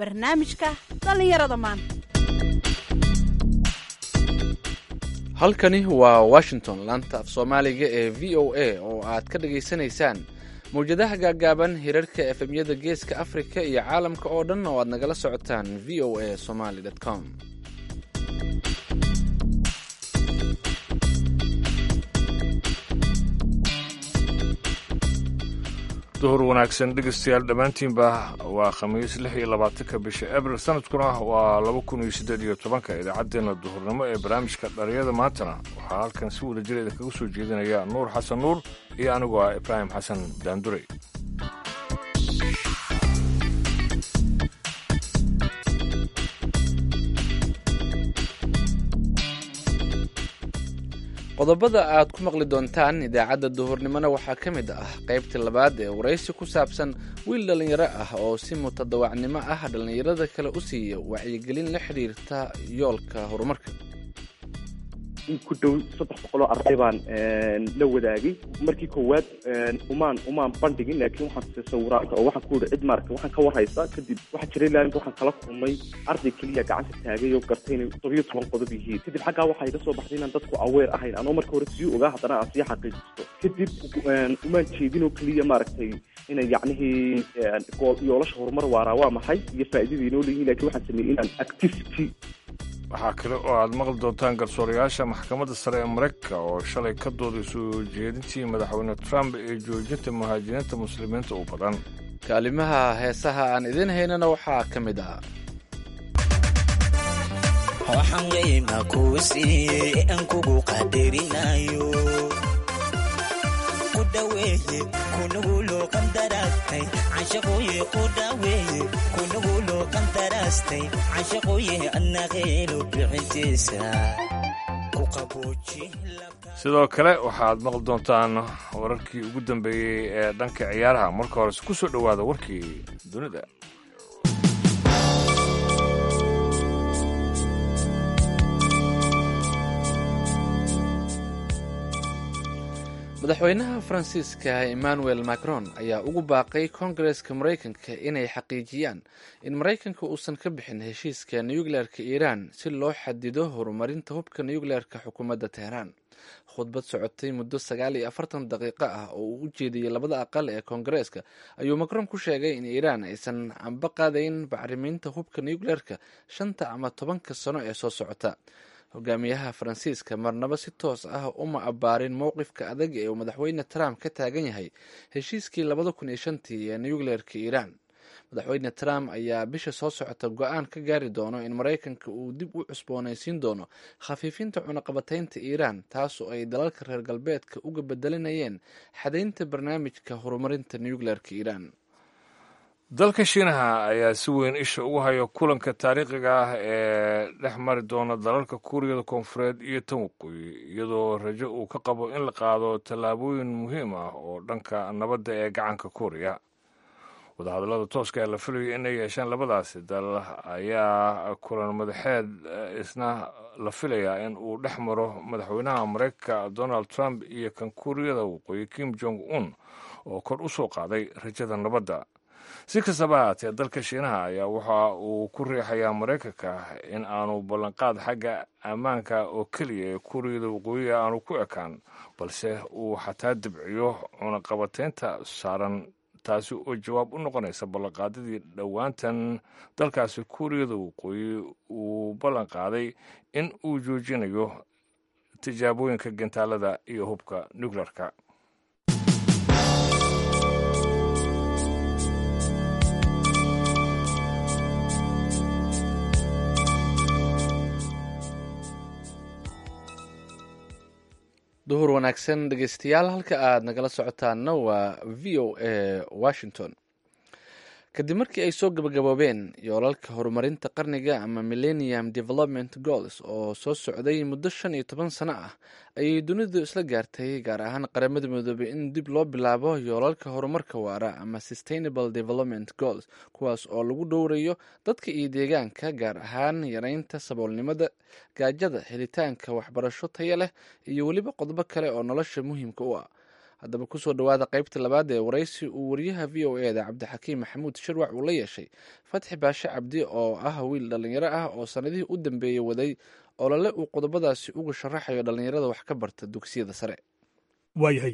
barnaamijka dhallinyarada maanta halkani waa washington laanta af soomaaliga ee v o a oo aad ka dhagaysanaysaan mawjadaha gaagaaban hirarka efemyada geeska afrika iyo caalamka oo dhan oo aad nagala socotaan v o a somaly com duhur wanaagsan dhegeystayaal dhammaantiinba waa khamiis lix iyo labaatanka bisha abril sanadkuna waa laba kun iyo siddeed iyo tobanka idaacaddeenna duhurnimo ee barnaamijka dhallinyada maantana waxaa halkan si wada jira idinkaga soo jeedinaya nuur xasan nuur iyo anigoo ah ibraahim xasan daandurey qodobada aad ku maqli doontaan idaacadda duhurnimona waxaa ka mid ah qaybtii labaad ee waraysi ku saabsan wiil dhallinyaro ah oo si mutadawacnimo ah dhallinyarada kale u siiya wacyigelin la xidhiirta yoolka horumarka in ku dhow saddex boqoloo arday baan la wadaagay markii koowaad umaan umaan bandhigin laakiin waxaan tusay sawiraanka oo waxaan ku yihi cid maaragta waxaan ka warhaysa kadib waxaa jiray laalinka waxaan kala kulmay arday keliya gacanta taagay oo gartay inay todobiyo toban qodob yihiin kadib xaggaa waxaa iga soo baxday inaan dadku aweer ahayn anoo marka hore sii ogaa haddana aan sii xaqiijisto kadib umaan jeedin oo keliya maaragtay inay yacnihii yoolasha horumar waaraa waa maxay iyo faa'iidada inoo leeyihin lakin waxaan sameeyey inaan activity waxaa kale oo aad maqli doontaan garsoorayaasha maxkamadda sare ee maraykanka oo shalay ka dooday soo jeedintii madaxweyne trump ee joojinta muhaajiriinta muslimiinta u badan kaalimaha heesaha aan idiin haynana waxaa ka mid ah waxaan weyma kuu siiyey aan kugu qadarinayo ku dhaweeye kunuguloo qandaraastay cashaqooye ku dhaweeye kunuguloo qandaraastay cashaqooye annaqeelo bixintiisa ku qabooji sidoo kale waxaad maqli doontaan wararkii ugu dambeeyey ee dhanka ciyaaraha marka horese ku soo dhowaada warkii dunida madaxweynaha faransiiska emmanuel macron ayaa ugu baaqay koongareska maraykanka inay xaqiijiyaan in maraykanka uusan ka bixin heshiiska nukleerka iiraan si loo xadido horumarinta hubka nukleerka xukuumadda teheraan khudbad socotay muddo sagaal iyo afartan daqiiqo ah oo uu u jeediyey labada aqal ee koongareeska ayuu macron ku sheegay in iiraan aysan amba qaadayn bacrimiinta hubka nukleerka shanta ama tobanka sano ee soo socota hogaamiyaha faransiiska marnaba si toos ah uma abbaarin mowqifka adag ee uu madaxweyne trump ka taagan yahay heshiiskii labada kun iyo shantii ee nukleerka iiraan madaxweyne trump ayaa bisha soo socota go-aan ka gaari doono in maraykanka uu dib u cusboonaysiin doono khafiifinta cunaqabataynta iiraan taasoo ay dalalka reer galbeedka uga bedelinayeen xadaynta barnaamijka horumarinta nukleerka iiraan dalka shiinaha ayaa si weyn isha ugu haya kulanka taariikhiga ah ee dhex mari doona dalalka kuuriyada koonfureed iyo tan waqooyi iyadoo rajo uu ka qabo in la qaado tallaabooyin muhiim ah oo dhanka nabadda ee gacanka kuuriya wadahadallada tooska ee la filayo inay yeeshaan labadaasi dal ayaa kulan madaxeed isna la filayaa in uu dhex maro madaxweynaha maraykanka donald trump iyo kan kuuriyada waqooyi kim jong un oo kor u soo qaaday rajada nabadda si kastaba haatee dalka shiinaha ayaa waxa uu ku riixayaa maraykanka in aanu ballanqaad xagga ammaanka oo keliya ee kuuriyada waqooyiga aanu ku ekaan balse uu xataa dibciyo cunaqabataynta saaran taasi oo jawaab u noqonaysa ballanqaadadii dhowaantan dalkaasi kuuriyada waqooyi uu ballanqaaday in uu joojinayo tijaabooyinka gantaalada iyo hubka nukleerka duhur wanaagsan dhegeystayaal halka aad nagala socotaanna waa v o a washington kadib markii ay soo gabagaboobeen yoolalka horumarinta qarniga ama millennium development goals oo soo socday muddo shan iyo toban sano ah ayay dunidu isla gaartay gaar ahaan qaramada midoobay in dib loo bilaabo yoolalka horumarka waara ama sustainable development goals kuwaas oo lagu dhowrayo dadka iyo deegaanka gaar ahaan yareynta saboolnimada gaajada helitaanka waxbarasho taya leh iyo weliba qodobo kale oo nolosha muhiimka u ah haddaba kusoo dhowaada qaybta labaad ee waraysi uu wariyaha v o e da cabdixakiim maxamuud shirwac uu la yeeshay fatxi baashe cabdi oo ah wiil dhallinyaro ah oo sannadihii u dambeeyey waday olole uu qodobadaasi uga sharaxayo dhallinyarada wax ka barta dugsiyada sare waayahay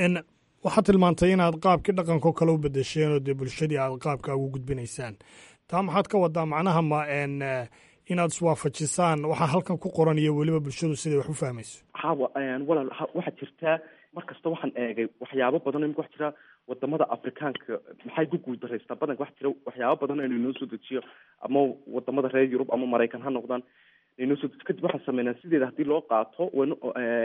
waxaad tilmaantay inaad qaabkii dhaqankao kale u bedesheen oo dee bulshadii aad qaabka ugu gudbinaysaan taa maxaad ka wadaa macnaha ma inaad iswaafajisaan waxaa halkan ku qoran iyo weliba bulshadu siday wax u fahmayso hawa walaal waxaa jirtaa mar kasta waxaan eegay waxyaabo badan imika waxa jira wadamada afrikaanka maxay ku guuldareystaa badanka waxa jira waxyaabo badan inay noo soo dejiyo ama wadamada reer yurub ama maraykan ha noqdaan inay noo soo dejiyo kadib waxaan sameynaa sideeda haddii loo qaato wan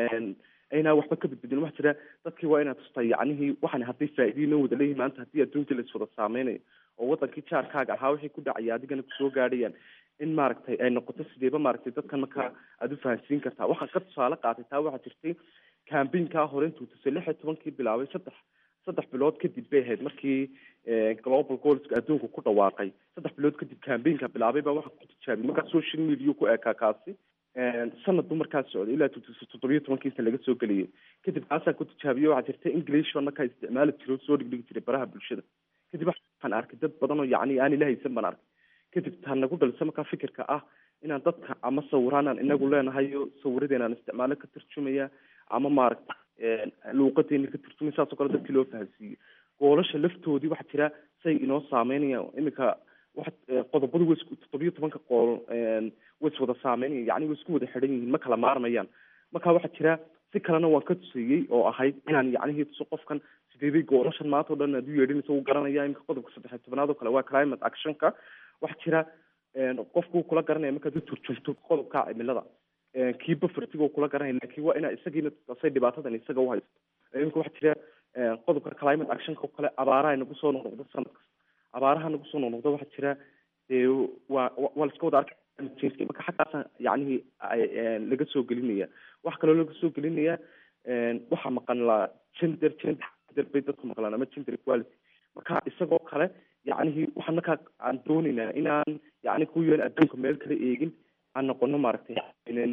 aynaa waxba ka badbedin waxa jira dadkii waa inaad tustaa yacnihii waxaan hadday faa'iidii noo wada leeyihin maanta haddii adduunka la iswada saameynayo oo wadankii jaarkaaga ahaa wixii ku dhacaya adigana kusoo gaadhayaan in maaragtay ay noqoto sideeba maaragtay dadkan markaa aada u fahansiin kartaa waxaan ka tusaale qaatay taa waxaa jirtay cambainkaa hore intuu tusay lix iyo tobankii bilaabay saddex saddex bilood kadib bay ahayd markii global goalska adduunka ku dhawaaqay saddex bilood kadib cambainka bilaabay baa waxaa ku tijaabiyay markaa social media ku eekaa kaasi sanad buu markaa socday ilaa toddobiyo tobankiisa laga soo geliyay kadib kaasaan ku tijaabiyey waxaa jirta english baan markaa isticmaali jiray oo soo dhigdhigi jiray baraha bulshada kadib waxaan arkay dad badan oo yacni aan ila haysan baan arkay kadib taa nagu dhalisa markaa fikirka ah inaan dadka ama sawiraan aan inagu leenahayo sawiradeen aan isticmaalo ka tarjumaya ama maaragta luuqadeena ka tarjumaya saas oo kale dadkii loo fahansiiyo goolasha laftoodii waxaa jira say inoo saameynayaan iminka waxa qodobadu way isku toddobiyo tobanka qool way iswada saameynayaan yacni way isku wada xidhan yihiin ma kala maarmayaan marka waxaa jira si kalena waan ka tusayey oo ahayd inaan yacnihii tuso qofkan sideeday goolashan maanta o dhan aad u yeedhinaysa wuu garanaya iminka qodobka saddexiy tobanaad oo kale waa climate actionka waxaa jira qofku kula garanaya markaad u turjunto qodobka cimilada kii bafartigo kula garanaya laakiin waa inaa isagiina say dhibaatadan isaga u haysto iminka waxaa jira qodobka climate actionka oo kale abaaraha nagu soo noqnoqdo sanad kasta abaaraha nagu soo noqnoqdo waxaa jira dee waa waa la iska wada arka marka xaggaasa yacnihii laga soo gelinaya waxa kaloo laga soo gelinaya waxaa maqan la gender gender bay dadku maqlaan ama gender equality marka isagoo kale yacnihii waxaan markaa aan doonaynaa inaan yacni ku yeelin adduunka meel kale eegin aan noqono maaragtay inen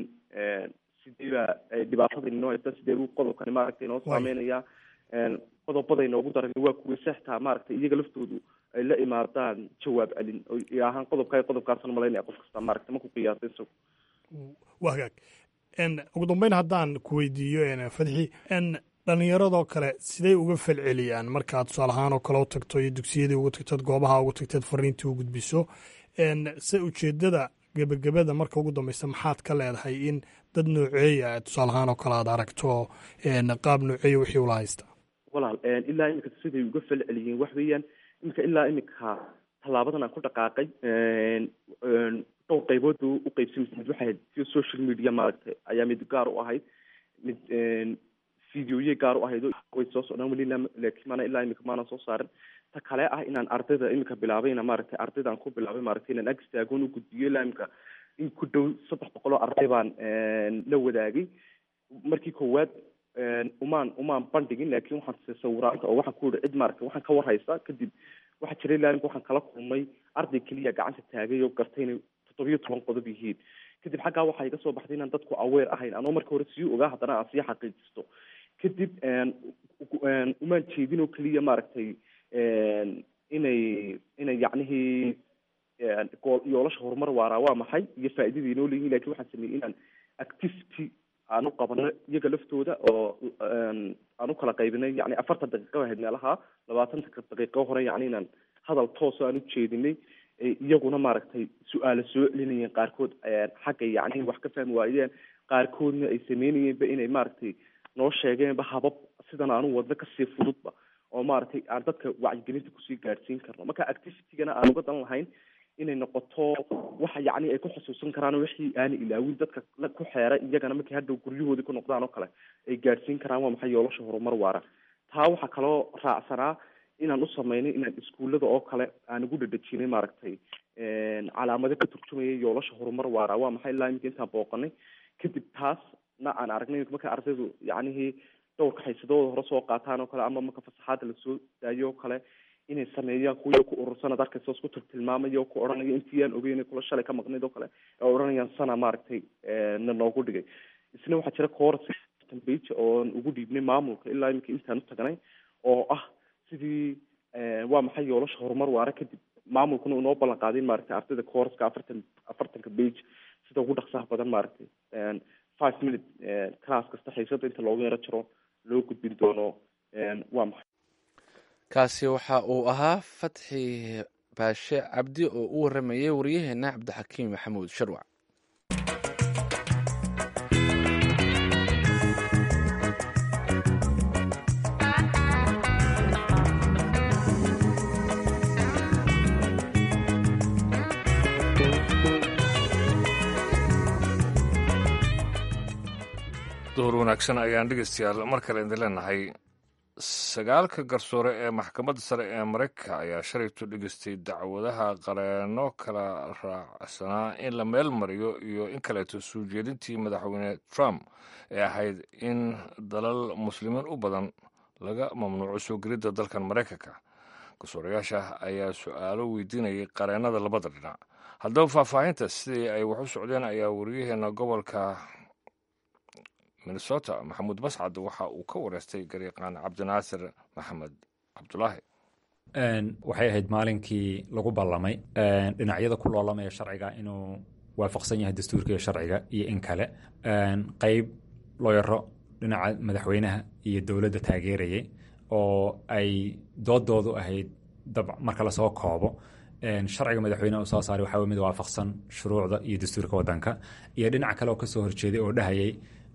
sideeba dhibaatada inoo haysta sidee buu qodobkani maaragtay inoo saameynaya qodobada inoogu daran waa kuwa sextaa maaragtay iyaga laftoodu ay la imaadaan jawaab celin oo ahaan qodobka qodobkaasna malaynaya qof kasta maaragtay marku qiyaasay isagu waa hagaag ugu dambeyn haddaan ku weydiiyo fadxi dhallinyaradoo kale siday uga falceliyaan markaad tusaale ahaan oo kale u tagto iyo dugsiyadii ugu tagtood goobaha ugu tagteed fariintii u gudbiso se ujeeddada gebagabada marka ugu dambeysa maxaad ka leedahay in dad nooceeya tusaale ahaan oo kale aad aragto qaab nooceeya wixii ula haysta walaal ilaa imika siday uga falceliyeen wax weeyaan imika ilaa imika tallaabadan aan ku dhaqaaqay dhowr qaybood buu u qaybsamay mid waxay ahayd si social media maaragtay ayaa mid gaar u ahayd mid videoye gaar u ahayd way soo socdaan weli laakiin maana ilaa imika maana soo saarin ta kale ah inaan ardayda imika bilaabayna maaragtay ardaydan ku bilaabay maaragtay inaan ag istaagoon u gudbiyo ilaa imika in ku dhow saddex boqol oo arday baan la wadaagay markii koowaad umaan umaan bandhigin laakiin waxaan tusay sawiraanta oo waxaan ku yihi cid maaragtay waxaan ka warhaysa kadib waxaa jiray ilaa imika waxaan kala kulmay arday keliya gacanta taagay oo gartay inay toddobiyo toban qodob yihiin kadib xaggaa waxaa iga soo baxday inaan dadku aweer ahayn anoo marka hore sii ogaa haddana aan sii xaqiijisto kadib umaan jeedin oo keliya maaragtay inay inay yacnihii gool yoolasha horumar waaraa waa maxay iyo faa'iidada inoo leeyihin lakin waxaan sameeyey inaan activity aan u qabano iyaga laftooda oo aan u kala qaybinay yani afartan daqiiqo ahayd meelaha labaatan daqiiqo hore yani inaan hadal tooso aan u jeedinay iyaguna maaragtay su-aalo soo celinayeen qaarkood xagga yacni wax ka fahmi waayeen qaarkoodna ay sameynayeenba inay maaragtay noo sheegeenba habab sidan aanu wadno kasii fududba oo maaragtay aan dadka wacyigelinta kusii gaadhsiin karno marka activitygana aan uga dan lahayn inay noqoto waxa yacni ay ku xusuusan karaan wixii aana ilaawin dadka ku xeera iyagana markay hadhow guryahoodii ku noqdaan oo kale ay gaadhsiin karaan waa maxay yoolasha horumar waara taa waxaa kaloo raacsanaa inaan u sameynay inaan iskuullada oo kale aan ugu dhadhajinay maaragtay calaamado ka turjumaya yoolasha horumar waara waa maxay ilaa iminka intaan booqanay kadib taasna aan aragnay marka ardaydu yacnihii dhowrka xaysadooda hore soo qaataan oo kale ama marka fasaxaada lasoo daayo oo kale inay sameeyaan kuwii ku urursan ad arkaysa isku tiltilmaamaya oo ku odhanaya intii aan ogeyn kula shalay ka maqnayd oo kale ee odhanayaan sana maaragtay na noogu dhigay isna waxaa jira koors afartan bage oon ugu dhiibnay maamulka ilaa iminka intaan u tagnay oo ah sidii waa maxay yoolasha horumar waara kadib maamulkuna unoo ballan qaaday in maaragtay ardayda courska afartan afartanka bage sida ugu dhaqsaha badan maaragtay five minute class kasta xiisada inta loogu yaro jiro loo gudbin doono waa maxay kaasi waxa uu ahaa fatxi baashe cabdi oo u waramayay wariyaheena cabdixakiim maxamuud sharwac duhur wanaagsan ayaan dhegeystayaal mar kale idin leenahay sagaalka garsoore ee maxkamadda sare ee maraykanka ayaa shalaytu dhegeystay dacwadaha qareeno kala raacsanaa in la meel mariyo iyo in kaleeto soo jeedintii madaxweyne trump ee ahayd in dalal muslimiin u badan laga mamnuuco soo gelidda dalkan maraykanka garsoorayaasha ayaa su-aalo weydiinayay qareenada labada dhinac haddaba faahfaahinta sidii ay wax u socdeen ayaa wariyaheena gobolka minnesota maxamuud mascad waxa uu ka wareystay gariiqaan cabdinaasir maxamed cabdulaahi waxay ahayd maalinkii lagu ballamay dhinacyada ku loolamaya sharciga inuu waafaqsan yahay dastuurka iyo sharciga iyo in kale qeyb looyaro dhinaca madaxweynaha iyo dowladda taageerayay oo ay doodoodu ahayd marka lasoo koobo sharciga madaxweyneha uu soo saaray waxaa mid waafaqsan shuruucda iyo dastuurka wadanka iyo dhinac kale oo kasoo horjeeday oo dhahayay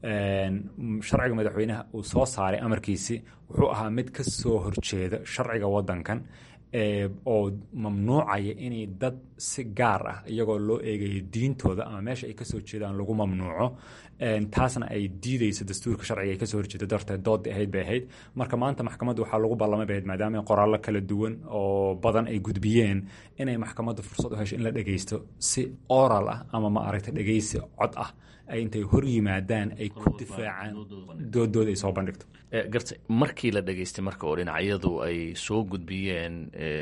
sharciga madaxweynaha uu soo saaray amarkiisi wuxuu ahaa mid ka soo horjeeda sharciga wadankan oo mamnuucaya inay dad si gaar ah iyagoo loo eegayo diintooda ama meesha ay kasoo jeedaan lagu mamnuuco taasna ay diideyso dastuurka sharciga ay kasoo horjeeda darteed doodii ahayd bay ahayd marka maanta maxkamadda waxaa lagu ballamay bay ahayd maadaama qoraallo kala duwan oo badan ay gudbiyeen inay maxkamadda fursad u hesho in la dhegeysto si oral ah ama ma aragta dhegeysi cod ah ay intay hor yimaadaan ay ku difaacaan doodooda ay soo bandhigto garta markii la dhegeystay marka oo dhinacyadu ay soo gudbiyeen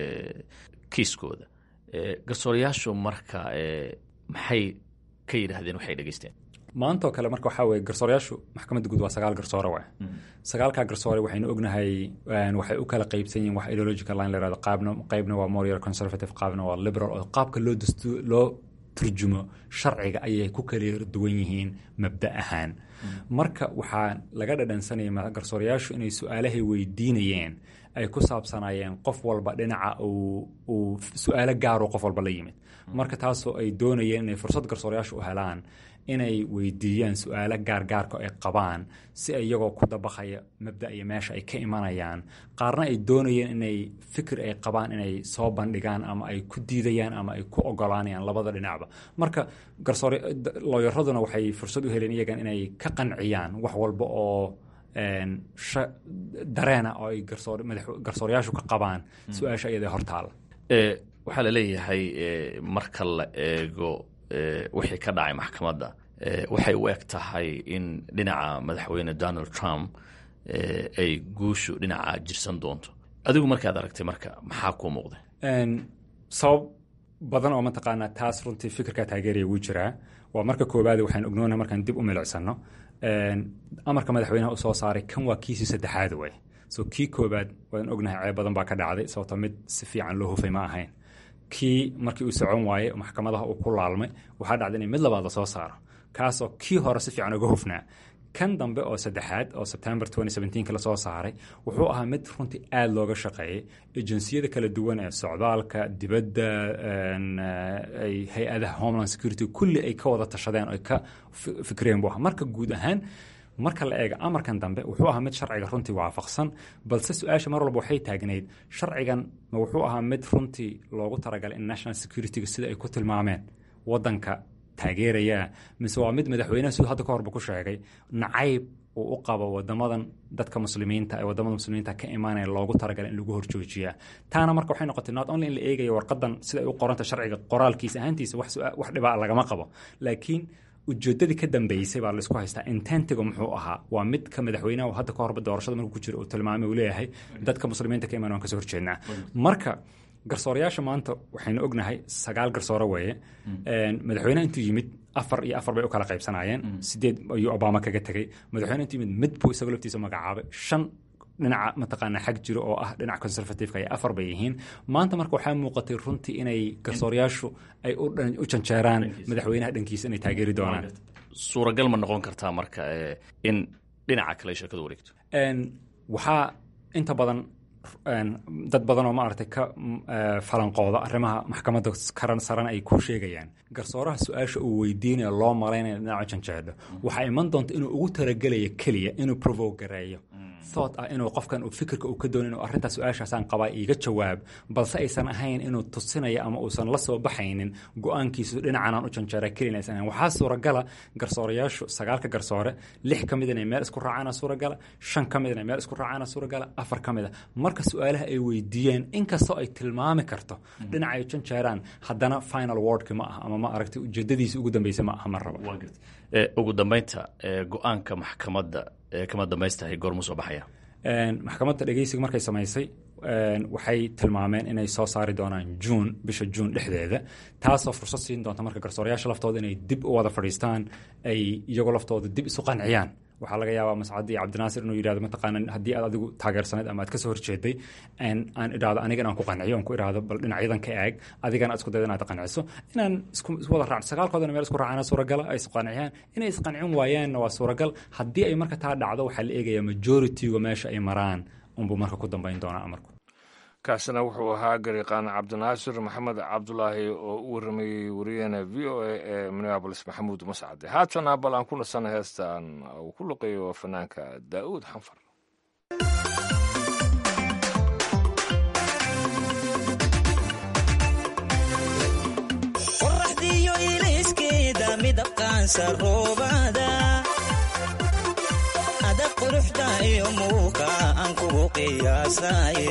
kiiskooda garsoorayaashu marka maxay ka yidhaahdeen waxay dhegeysteen maantaoo kale marka waxaa weye garsoorayaashu maxkamadda guud waa sagaal garsoore waay sagaalkaa garsoore waxaynu ognahay waxay u kala qeybsan yihin wax ideological line la yirahdo qaabna qaybna waa more conservative qaabna waa liberal oo qaabka loo dastu loo turjumo sharciga ayay ku kala duwan yihiin mabda ahaan marka waxaa laga dhadhansanaya garsoorayaashu inay su-aalahay weydiinayeen ay ku saabsanayeen qof walba dhinaca uu su-aalo gaaro qof walba la yimid marka taasoo ay doonayeen inay fursad garsoorayaashu u helaan inay weydiiyaan su-aalo gaargaarka ay qabaan si iyagoo ku dabaqaya mabda iyo meesha ay ka imanayaan qaarna ay doonayeen inay fikir ay qabaan inay soo bandhigaan ama ay ku diidayaan ama ay ku ogolaanayaan labada dhinacba marka garsoore looyaraduna waxay fursad u heleen iyagan inay ka qanciyaan wax walba oo dareena oo ay garsoorayaashu ka qabaan su-aasha iyada hortaala waxaa la leeyahay marka la eego wixii ka dhacay maxkamadda waxay u eg tahay in dhinaca madaxweyne donald trump ay guushu dhinaca jirsan doonto adigu markaad aragtay marka maxaa kuu muuqda sabab badan oo mataqaanaa taas runtii fikirkaa taageeraya wuu jiraa waa marka koowaad waxaan ognoona markaan dib u milicsano amarka madaxweynaha u soo saaray kan waa kiisii saddexaad way so kii koowaad waan ognahay ceeb badan baa ka dhacday sababto mid si fiican loo hufay ma ahayn kii markii uu socon waayey maxkamadaha uu ku laalmay waxaa dhacday in mid labaad la soo saaro kaasoo kii hore si fiican uga hufnaa kan dambe oo saddexaad oo sebtembar lasoo saaray wuxuu ahaa mid runtii aada looga shaqeeyey ejinsiyada kala duwan ee socdaalka dibadda hay-adaha homeland security kulli ay ka wada tashadeen oy ka fikreen buu ahaa marka guud ahaan marka la eega amarkan dambe wuxuu ahaa mid sharciga runtii waafaqsan balse su-aasha mar walba waxay taagnayd sharcigan ma wuxuu ahaa mid runtii loogu talagalay in national securityga sida ay ku tilmaameen wadanka taageerayaa mise waa mid madaxweynaha siduu hadda ka horba ku sheegay nacayb uu u qabo wadamadan dadka muslimiinta ee wadamada muslimiinta ka imaanaya loogu talagalay in lagu horjoojiyaa taana marka waxay noqotay not only in la eegayo warqadan sida ay u qoranta sharciga qoraalkiisa ahaantiisa wax dhibaa lagama qabo laakiin ujeedadii ka dambeysay baa laisku haystaa intentiga muxuu ahaa waa midka madaxweynaha hadda ka horba doorashada markuu ku jiro uu tilmaamay uu leeyahay dadka muslimiinta ka imaan waan kasoo horjeednaa marka garsoorayaasha maanta waxaynu ognahay sagaal garsoore weeye madaxweyneha intuu yimid afar iyo afar bay u kala qaybsanayeen sideed ayuu obama kaga tegey madaxweyne intuu yimid mid buu isagoo laftiisa magacaabay shan dhinaca mataqaana xag jiro oo ah dhinaca conservativeka ay afar bay yihiin maanta marka waxaa muuqatay runtii inay garsooryaashu ay u dhan- u janjeeraan madaxweynaha dhankiisa inay taageeri doonaan suuragal ma noqon kartaa marka eh, in dhinaca kale ay sheekadu wareegto Een, waxaa inta badan een, dad badan oo maaragtay ka mm, eh, falanqooda arrimaha maxkamadda karan saran ay ku sheegayaan garsooraha su-aasha uu weydiinaya loo malaynaya dhinaca janjeedho waxaa iman doonta inuu ugu talagelayo keliya inuu provoke gareeyo thought ah inuu qofkan uu fikirka uu ka doonin inuu arrintaa su-aashaasaan qabaa iiga jawaab balse aysan ahayn inuu tusinayo ama uusan la soo baxaynin go-aankiisu dhinacanaan u janjeera kelina aysan ahayn waxaa suuragala garsoorayaashu sagaalka garsoore lix ka mid inay meel isku raacaana suuragala shan ka mid inay meel isku raacaana suuragala afar ka mid a marka su-aalaha ay weydiiyeen inkastoo ay tilmaami karto dhinaca ay janjeeraan haddana final wordki ma aha ama ma aragtay ujeedadiisa ugu dambeysa ma aha ma rabo Eh, ugu dambeynta eh, go-aanka maxkamadda ee kama dambaystahay goormuu soo baxaya Een, maxkamadda dhegeysiga markay samaysay een, waxay tilmaameen inay soo saari doonaan juun bisha juun dhexdeeda taasoo fursad siin doonta marka garsoorayaasha laftooda inay dib u wada fadhiistaan ay iyagoo laftooda dib isu qanciyaan waxaa laga yaabaa mascad iyo cabdinaasir inuu yidhahdo mataqaana haddii aad adigu taageersanayd ama aad kasoo horjeeday een, aan idhaahdo aniga inaan ku qanciyo aan ku idhaahdo bal dhinacyadan ka eeg adigana aad isku dayda inaad qanciso inaan isku isku wada raac sagaalkoodana meel isku raacana suuragala ay isqanciyaan inay isqancin waayaanna waa suuragal haddii ay marka taa dhacdo waxaa la eegayaa majorityga meesha ay maraan unbuu marka ku dambayn doonaa amarku kaasina wuxuu ahaa gariiqaan cabdinaasir maxamed cabdulaahi oo u waramayey wariyaheena v o a ee minneabolis maxamuud mascade haatana bal aan ku nasana heestan uu ku luqeeyo fanaanka daa'uud xanfar qoraxdiyo iliskeeda midabkaansa roobada ada quruxda iyo muuqa aan kugu qiyaasaye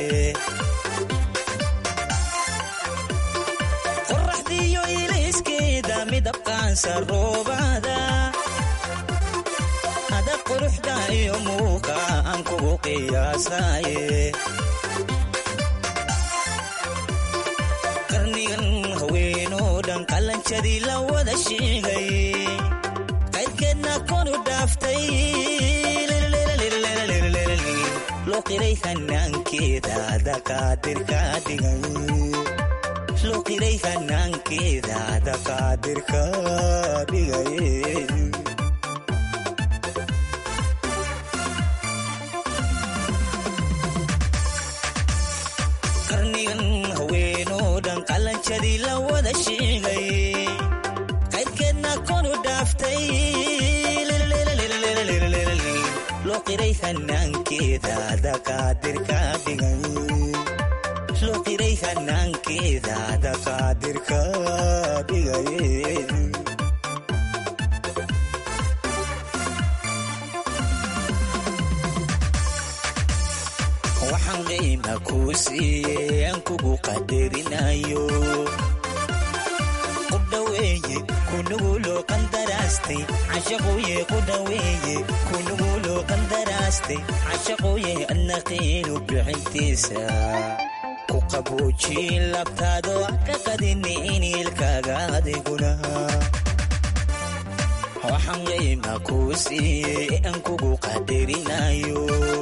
qoraxdiyo iliskeeda midabkaansa roobada ada quruxda iyo muuqa aan kugu qiyaasaye qarnigan haweenoo dhan qalanjadii la wada sheegay qaydkeedna konu dhaaftay loo qiray hanaankeeda daqaadirka dhigay loo qiray hanaankeeda daqaadirka dhigay qarnigan haweenoo dhan qalanjadii la wada sheegay qaydkeedna konu dhaaftay loo qiray hanaankeeda daqaadirka dhigay loo qiray hanaankeeda daqaadirka dhigay waxaan qiima kuu siiyey aan kugu qadarinayo ku dhaweeye kunuguloo qandaraastay cashaquye ku dhaweeye kunuguloo qandaraastay cashaquye adna qiinu bixintiisa ku qaboojin labtaado ka qadini iniilkaaga adiguna waxaan qiima kuu siiyey aan kugu qadarinayo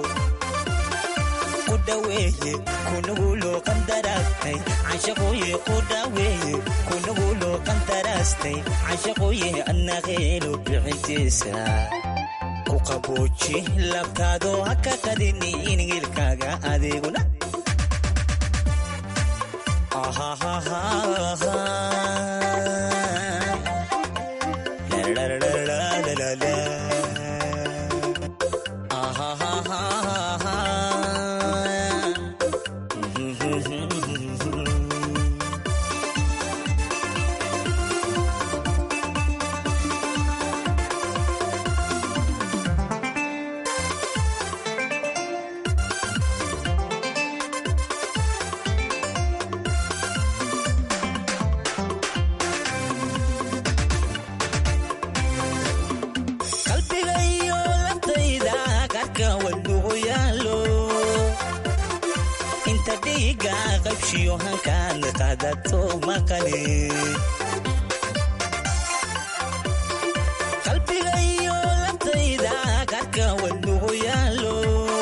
ku dhaweeye kunuguloo qandaraastay cashaquye ku dhaweeye kunuguloo qandaraastay cashaquye adna qiinu bixintiisa ku qabooji labtaado ha ka qadini iniilkaaga adiguna qalbiga iyo laftayda qarka wadnugu yaalo inta dhiiga qabshiyo hankaan qadato maqali halka wadnuhu yaalo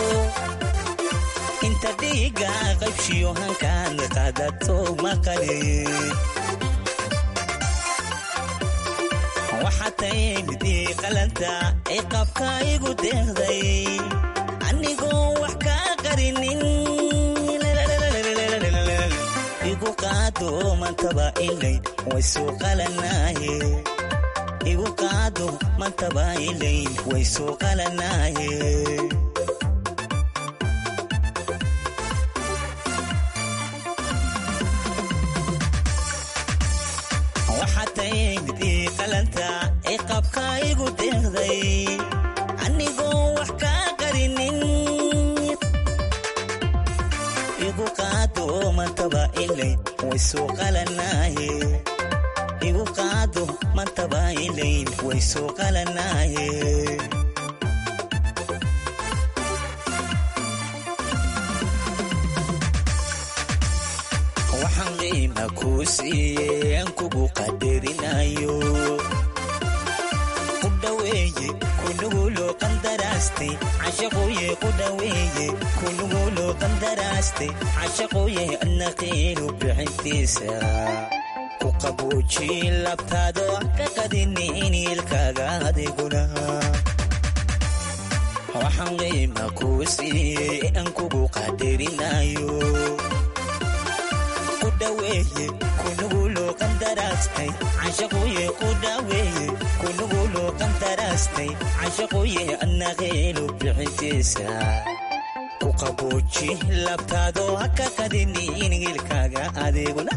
inta dhiiga qaybshiyo hankaan qaadato maqali waxaa taymidii qalanta ciqaabka igu deeqday anigoo wax kaa qarinin igu qaado mantaba ilay way soo qalanaaye igu qaado mantaba ilay way soo qalanaaye waxaa taymid ii qalanta ciqaabka igu deeqday anigoo wax kaa qarinin igu qaado mantaba ilay way soo qalanaaye igu qaado mantaba ilay way soo qalanaaye waxaan qiima kuu siiyey aan kugu qadarinayo ku dhaweeye kunuguloo qandaraastay cashaquye ku dhaweeye kunuguloo qandaraastay cashaquye adna qiinu bixintiisa ku qabuuji labtaado ka qadinin ilkaaga adiguna waxaan qiima kuu siiyey aan kugu qadarinayo ku dhaweeye kunuguloo qandaraastay cashaquye ku dhaweeye kunuguloo qandaraastay cashaquye adna qiinu bixintiisa ku qabuuji labtaado haka qadinin ilkaaga adiguna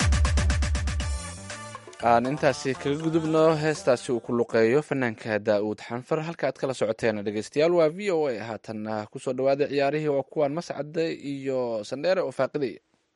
aan intaasi kaga gudubno heestaasi uu ku luqeeyo fanaanka daa'uud xanfar halka aad kala socoteen dhegeystayaal waa v o a haatanna kusoo dhawaada ciyaarihii waa kuwaan mascade iyo sandheere oo faaqidaya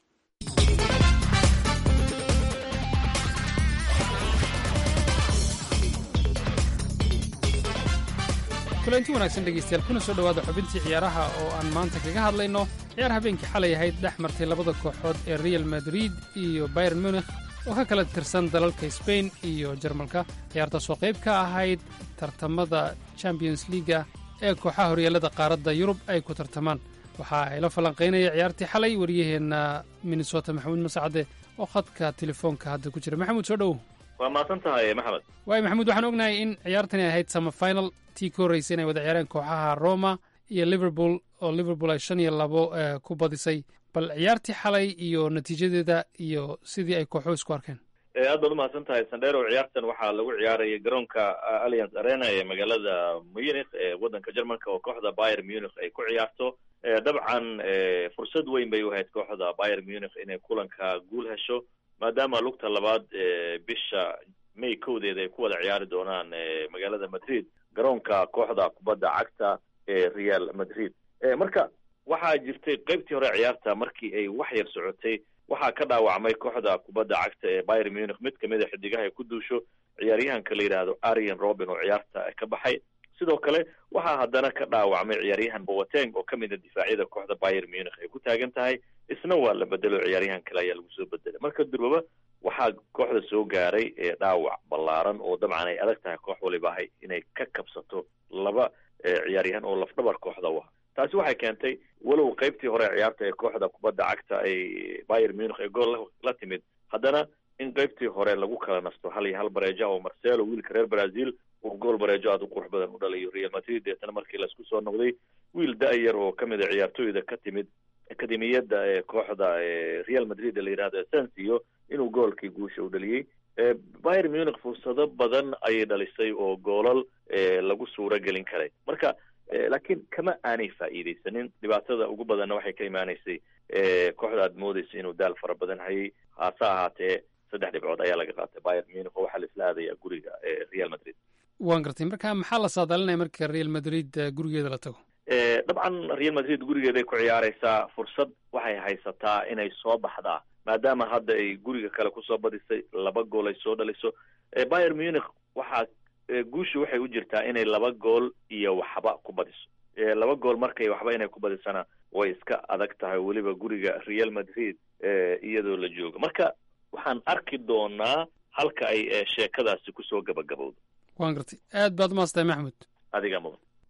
kulanti wanaagsan dhegaystayaal kuna soo dhowaada xubintii ciyaaraha oo aan maanta kaga hadlayno ciyaar habeenkii xalay ahayd dhex martay labada kooxood ee real madrid iyo bayern munikh oo ka kala tirsan dalalka sbain iyo jarmalka ciyaartaas oo qayb ka ahayd tartamada champions liiga ee kooxaha horyaalada qaaradda yurub ay ku tartamaan waxa ay la falanqaynaya ciyaartii xalay wariyaheenna minnesota maxamuud mascade oo khadka telefoonka hadda ku jira maxamuud soo dhowow waa mahadsan tahay maxamed waayo maxamuud waxaan ognahay in ciyaartani ahayd samafinal tii ka horreysay inay wada ciyaareen kooxaha roma iyo liverpool oo liverpool ay shan iyo labo ku badisay bal ciyaartii xalay iyo natiijadeeda iyo sidii ay kooxuhu isku arkeen aad baad umahadsan tahay sandero ciyaartan waxaa lagu ciyaaraya garoonka alliance arena ee magaalada munich ee waddanka jermanka oo kooxda bayer munich ay ku ciyaarto dabcan fursad weyn bay u ahayd kooxda bayer munich inay kulanka guul hesho maadaama lugta labaad bisha may kowdeeda ay ku wada ciyaari doonaan magaalada madrid garoonka kooxda kubadda cagta ee real madrid marka waxaa jirtay qaybtii hore ciyaarta markii ay wax yar socotay waxaa ka dhaawacmay kooxda kubadda cagta ee bayer munich mid kamid a xidigaha ay ku duusho ciyaaryahanka la yidhaahdo arian robin oo ciyaarta ka baxay sidoo kale waxaa haddana ka dhaawacmay ciyaaryahan boateng oo kamid a difaacyada kooxda bayer munich ay ku taagan tahay isna waa la bedelo ciyaaryahan kale ayaa lagu soo bedelay marka durbaba waxaa kooxda soo gaaray dhaawac ballaaran oo dabcan ay adag tahay koox waliba ahay inay ka kabsato laba ciyaaryahan oo lafdhabar kooxda u ah taasi waxay keentay walow qaybtii hore ciyaarta ee kooxda kubadda cagta ay bayer munich ee gool la timid haddana in qaybtii hore lagu kala nasto hal iyo hal bareeja oo marcelo wiilka reer brazil uu gool bareejo aad u qurux badan u dhalayo real madrid deetana markii laisku soo noqday wiil da-yar oo kamid a ciyaartooyda ka timid akademiyadda ee kooxda real madrid la yidhahdo sensio inuu goolkii guusha u dhaliyey bayer munich fursado badan ayay dhalisay oo goolal lagu suuro gelin karay marka laakiin kama aanay faa'iidaysanin dhibaatada ugu badanna waxay ka imaanaysay kooxda aad moodeysa inuu daal fara badan hayay hase ahaatee saddex dhibcood ayaa laga qaatay bayer munich oo waxaa la isla aadayaa guriga real madrid waan gartay marka maxaa la saadaalinaya marka real madrid gurigeeda la tago dabcan real madrid gurigeeday ku ciyaareysaa fursad waxay haysataa inay soo baxdaa maadaama hadda ay guriga kale kusoo badisay laba gool ay soo dhaliso bayer munich waxaa guushu waxay u jirtaa inay laba gool iyo waxba ku badiso laba gool markay waxba inay ku badisana way iska adag tahay weliba guriga real madrid iyadoo la joogo marka waxaan arki doonaa halka ay sheekadaasi kusoo gabagabowdo waan gartay aad baad umaastahay maxmud adiga mudan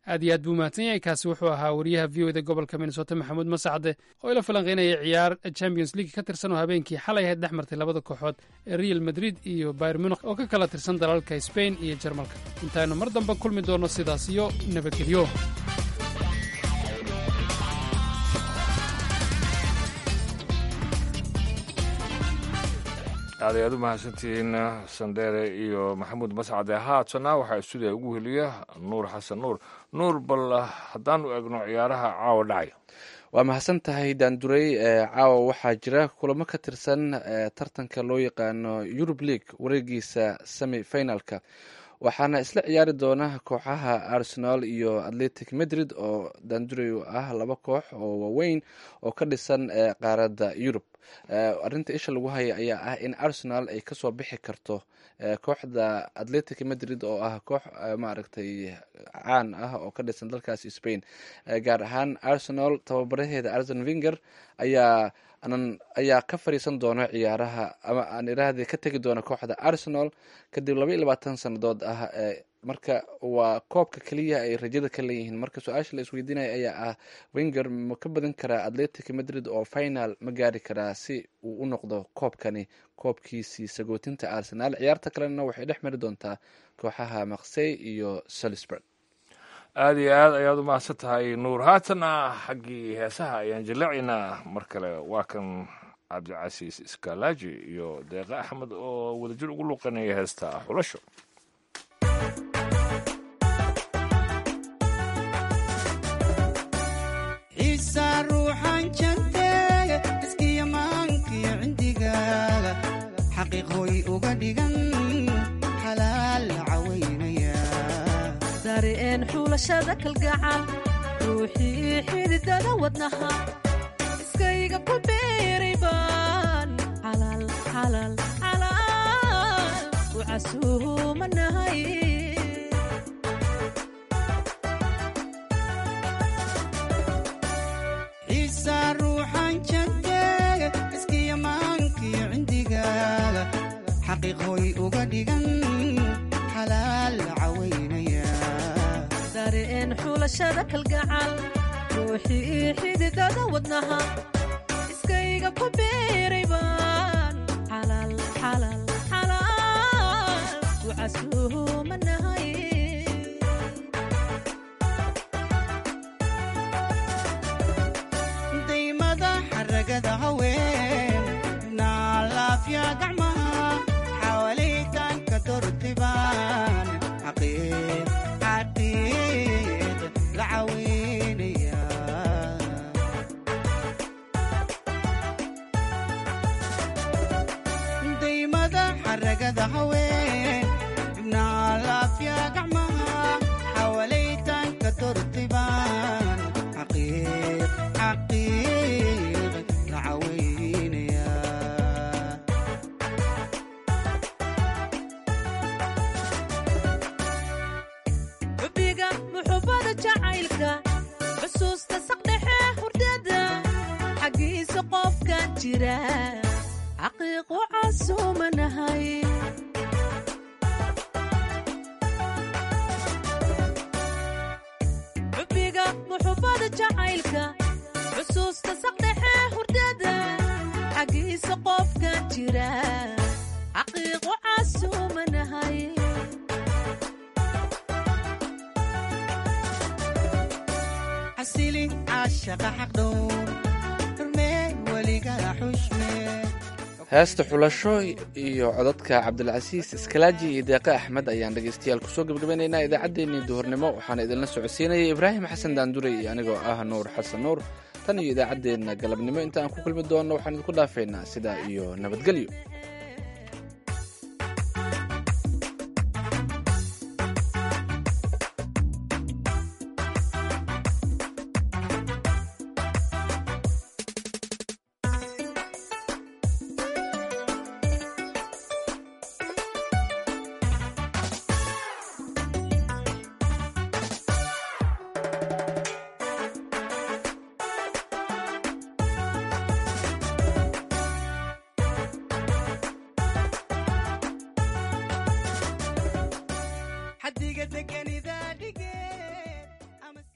aad iyo aad buu mahadsan yahay kaasi wuxuu ahaa wariyaha v o da gobolka minnesota maxamuud masacde oo ila falanqeynaya ciyaar champions league ka tirsan oo habeenkii xalay ahayd dhex martay labada kooxood ee real madrid iyo bayr munich oo ka kala tirsan dalalka spain iyo jarmalka intaaynu mar dambe kulmi doonno sidaas iyo nabadgelyo aad ayaad u mahadsantihiin sandheere iyo maxamuud mascade haatana waxaa stuudiya ugu heliya nuur xasan nuur nuur bal haddaanu egno ciyaaraha caawa dhacaya waa mahadsan tahay daandurey caawa waxaa jira kulamo ka tirsan tartanka loo yaqaano eurub league wareegiisa semi finalka waxaana isla ciyaari doona kooxaha arsenal iyo atletic madrid oo daandurey ah laba koox oo waaweyn oo ka dhisan qaaradda yurub arinta isha lagu haya ayaa ah in arsenal ay kasoo bixi karto kooxda atletic madrid oo ah koox maaragtay caan ah oo ka dhisan dalkaas spain gaar ahaan arsenal tababaraheeda arsen vinger ayaa anan ayaa ka fariisan doona ciyaaraha ama aan iraahda ka tegi doona kooxda arsenal kadib laba iyo labaatan sannadood ah marka waa koobka keliya ay rajada ka leeyihiin marka su-aasha la isweydiinaya ayaa ah winger ma ka badan karaa atletic madrid oo final ma gaari karaa si uu u noqdo koobkani koobkiisii sagootinta arsenal ciyaarta kalena waxay dhex mari doontaa kooxaha maksey iyo salisburg aada iyo aad ayaad u mahadsan tahay nuur haatana xaggii heesaha ayaan jaleecaynaa mar kale waa kan cabdicasiis iskaalaaji iyo deeqe axmed oo wadajir ugu luuqanaya heesta xulasho ciisa ruuxan janteega iskiyamaankiyo cindigaaga xaqiiqooy uga dhigan xalaal la cawaynaya dareen xulashada kalgacal ruuxii xididada wadnaha iskayga ku beeray baan xalaal xalaal xalaal u casuumanahay ciisa ruuxan janteega iskiyamaankiyo cindigaaga xaqiiqooy uga dhigan xalaal la cawaynaya dareen xulashada kalgacal ruuxii xididada wadnaha iskayga ku beeray baan xalaal xalaal xalaal u casuumanahay daymada xaragada haween naalaafya gacmaha xawalitanka dortibaan xaqiiq xaqiiq la caweynaya daymada xaragada haween naalaafya gacmaha xawalitanka dortibaan xaqiiq xaqiiq la caweynaya xubbiga muxubbada jacaylka xusuusta saqdhexe hurdada xaggiisa qofkan jira xaqiiqu casuumanahay xubbiga muxubbada jacaylka xusuusta saqdhexe hurdada xaggiisa qofkan jira xaqiiqu casuumanahay xasili caashaqa xaqdhowr xurmee weligala xushmee heesta xulasho iyo codadka cabdilcasiis iskalaaji iyo deeqe axmed ayaan dhegeystayaal kusoo gebagabaynaynaa idaacaddeenii duhurnimo waxaana idinla socodsiinayay ibraahim xasan daandure iyo anigoo ah nuur xasan nuur tan iyo idaacaddeenna galabnimo inta aan ku kulmi doonno waxaan idinku dhaafaynaa sidaa iyo nabadgelyo